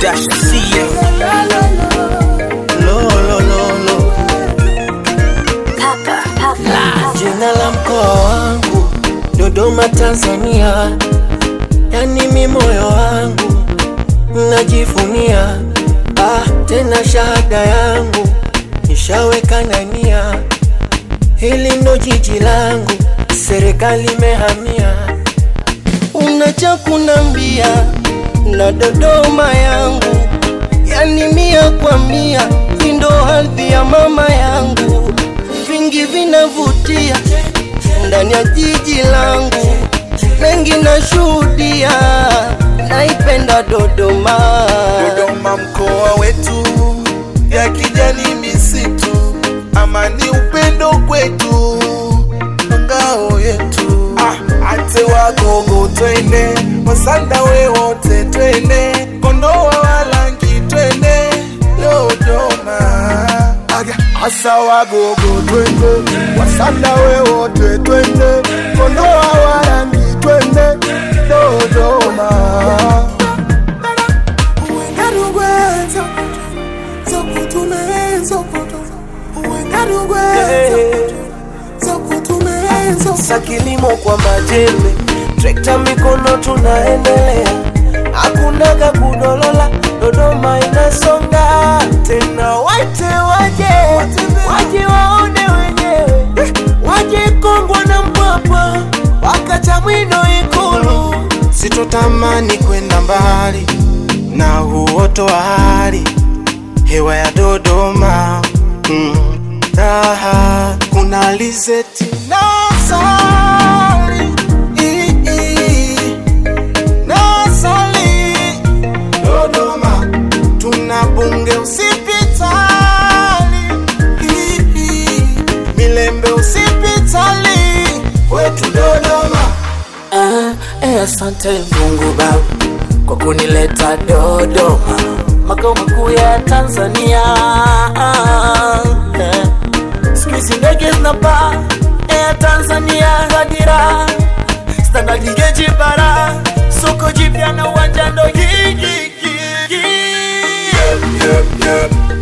dash see lo lo lo lo jina la mkoa wangu Dodoma Tanzania, yani mi moyo wangu najivunia, ah, tena shahada yangu nishaweka nania, hili ndo jiji langu, serikali imehamia. Unacha kunambia na Dodoma yangu, yani mia kwa mia, hii ndo ardhi ya mama yangu, vingi vinavutia ndani ya jiji langu, mengi nashuhudia, naipenda Dodoma. Dodoma mkoa wetu, ya kijani misitu, amani upendo kwetu, ngao yetu. Ah, ate wagogo twende, wasanda we wote twende, kondoa walangi twende, Dodoma. Aga, asa wagogo twende, wasanda we wote twende, kondoa walangi twende, Dodoma. Sa kilimo kwa majembe, trekta mikono tunaendelea, hakunaga kudolola, Dodoma inasonga tena, waite waje waje waone wenyewe, waje Kongwa na Mpwapwa, wakacha mwino Ikulu. Sitotamani kwenda mbali na uoto wa hali hewa ya Dodoma mm. Raha kuna alizeti na asali I- i- na asali Dodoma tuna bunge usipitali I- i- Milembe usipitali wetu Dodoma Ah, eh, asante Mungu Baba kwa kunileta Dodoma, makao makuu ya Tanzania. Ah, eh. Siku hizi ndege zinapaa Air Tanzania Hadira, standard geji bara, soko jipya na uwanja ndo hii hii, hii, hii.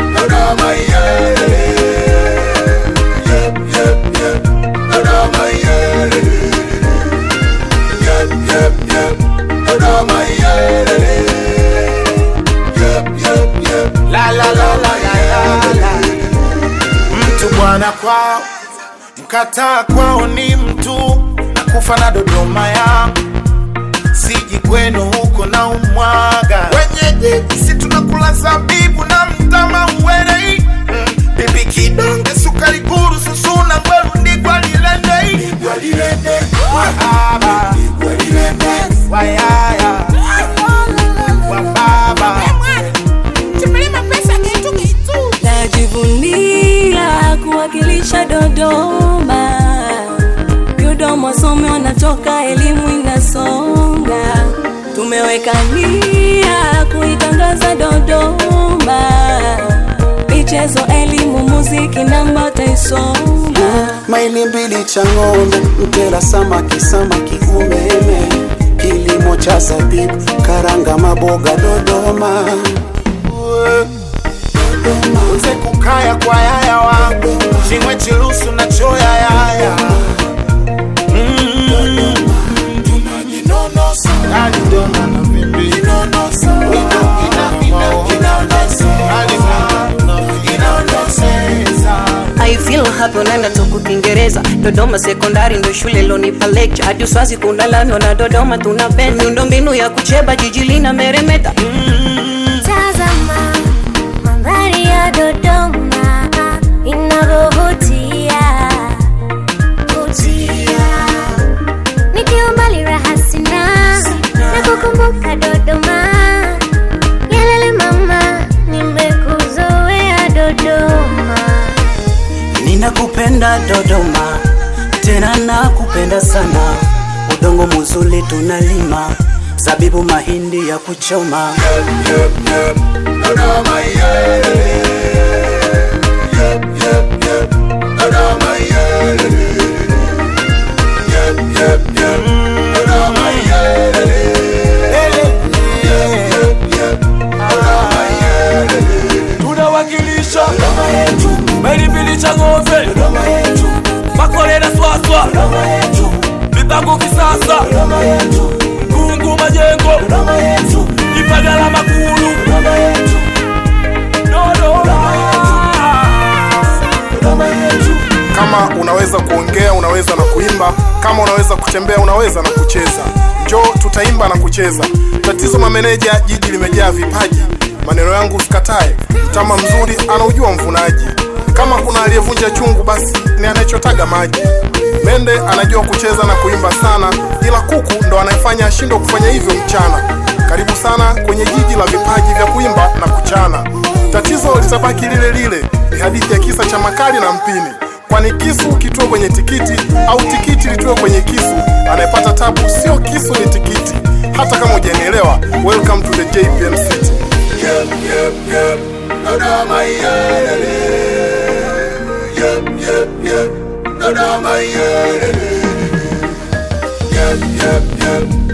La la la la la la la. Mtu bwana kwao, mkataa kwao ni mtu na kufa na Dodoma ya siji kwenu huko na umwaga wenyeji, si tunakula zabibu na mtama uwerei mm. bibi kidonge sukari guru susuna ngweru ndigwa lilendei wahaba wayaya wababa Najivunia kuwakilisha Dodoma. Dodoma wasome wanatoka, elimu inasonga. Tumeweka nia kuitangaza Dodoma, michezo, elimu, muziki namba taisonga. maili mbili cha ng'ombe, mtera samaki, samaki umeme, kilimo cha zabibu, karanga, maboga Dodoma. uze kukaya kwa yaya wangu chimwe chilusu na choya yaya Mm. Ali dona na vimbi. Ina- Ali inaoneseza. I feel happy unaenda tuku Kiingereza Dodoma sekondari ndo shule lonipa lecture hadi uswazi kuna lami wana Dodoma tunapenda miundo mbinu ya kucheba jiji lina meremeta Tazama mandhari ya Dodoma inavyovutia vutia, nikiwa mbali raha sina na kukumbuka Dodoma. Yalele mama, nimekuzoea Dodoma. Ninakupenda Dodoma, tena nakupenda sana. Udongo muzuri tunalima, zabibu, mahindi ya kuchoma. Dodoma, yeah. Dodoma, yeah. unaweza kutembea unaweza na kucheza njoo tutaimba na kucheza tatizo mameneja jiji limejaa vipaji maneno yangu usikatae mtama mzuri anaujua mvunaji kama kuna aliyevunja chungu basi ni anayechotaga maji mende anajua kucheza na kuimba sana ila kuku ndo anayefanya ashindwe kufanya hivyo mchana karibu sana kwenye jiji la vipaji vya kuimba na kuchana tatizo litabaki lile lile ni hadithi ya kisa cha makali na mpini kwani kisu kitue kwenye tikiti au tikiti litue kwenye kisu anayepata tabu sio kisu ni tikiti hata kama hujanielewa welcome to the jpm city Yep, yep, yep. Dodoma yelele. Yep, yep, yep. Dodoma yelele. Yep, yep, yep.